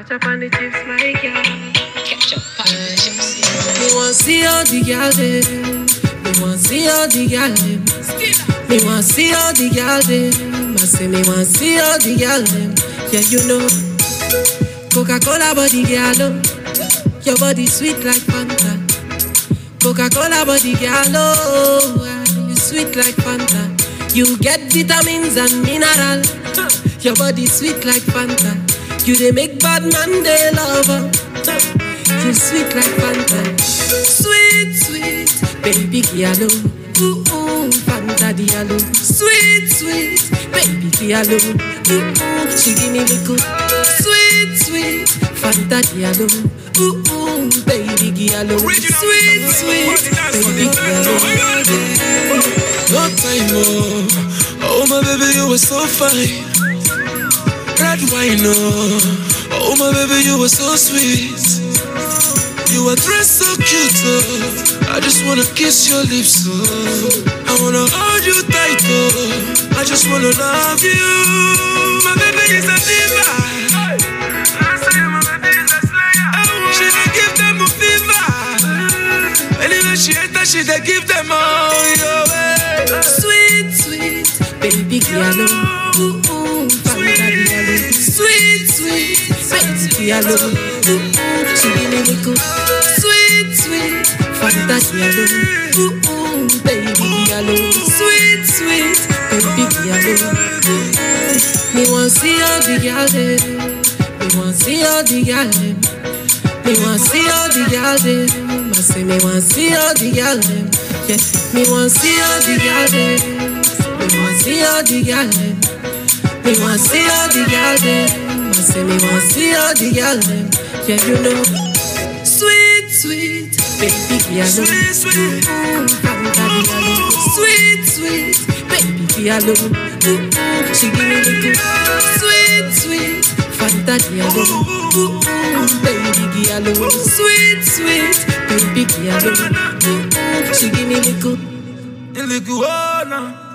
Ketchup on the chips, my girl. Ketchup on the chips. Me want see all the girl them. Me want see all the girl them. Me want see all the girl them. I say me want see all the girl them. Yeah, you know. Coca-Cola body girl, oh. your body sweet like Fanta. Coca-Cola body girl, oh, ah, you sweet like Fanta. You get vitamins and mineral. Your body sweet like Fanta. You they make bad man they love. her. You sweet like Fanta. Sweet, sweet, baby girl, oh. ooh, ooh, Fanta diallo. Sweet, sweet, baby girl, oh. ooh, ooh, she give me the good. Sweet, sweet, Fanta diallo. Ooh, ooh, baby girl, oh. sweet, sweet, baby girl. oh. No time, oh. Oh, my baby, you were so fine. Red wine, oh. Oh, my baby, you were so sweet. You were dressed so cute, oh. I just wanna kiss your lips, oh. I wanna hold you tight, oh. I just wanna love you. My baby is a diva. She dey give them a fever. Anyway, she enter, she dey give them all your way. Sweet, sweet, baby girl. oh. Ooh, ooh, Fanta diallo. Sweet, sweet, baby girl. oh. Ooh, ooh, she give me the good. Sweet, sweet, Fanta diallo. Ooh, ooh, baby girl. oh. Sweet, sweet, baby girl. oh. Ooh, ooh. Me want see all the girl them. Me want see all the girl them. Me want see all the girl them. I say me want see all the girl them. Yeah, me want see all the girl them. Me want see all the girl them. Me want see all the girl them. I say me want see all the girl them. Yeah, you know. Sweet, sweet, baby girl. Sweet, sweet. Ooh, Fanta diallo. Sweet, sweet, baby girl. Ooh, ooh, she give me the good. Sweet, sweet, Fanta diallo. Ooh, ooh, baby girl. Ooh, Sweet, sweet, baby girl. Ooh, ooh, she give me the good. In the good, oh, no.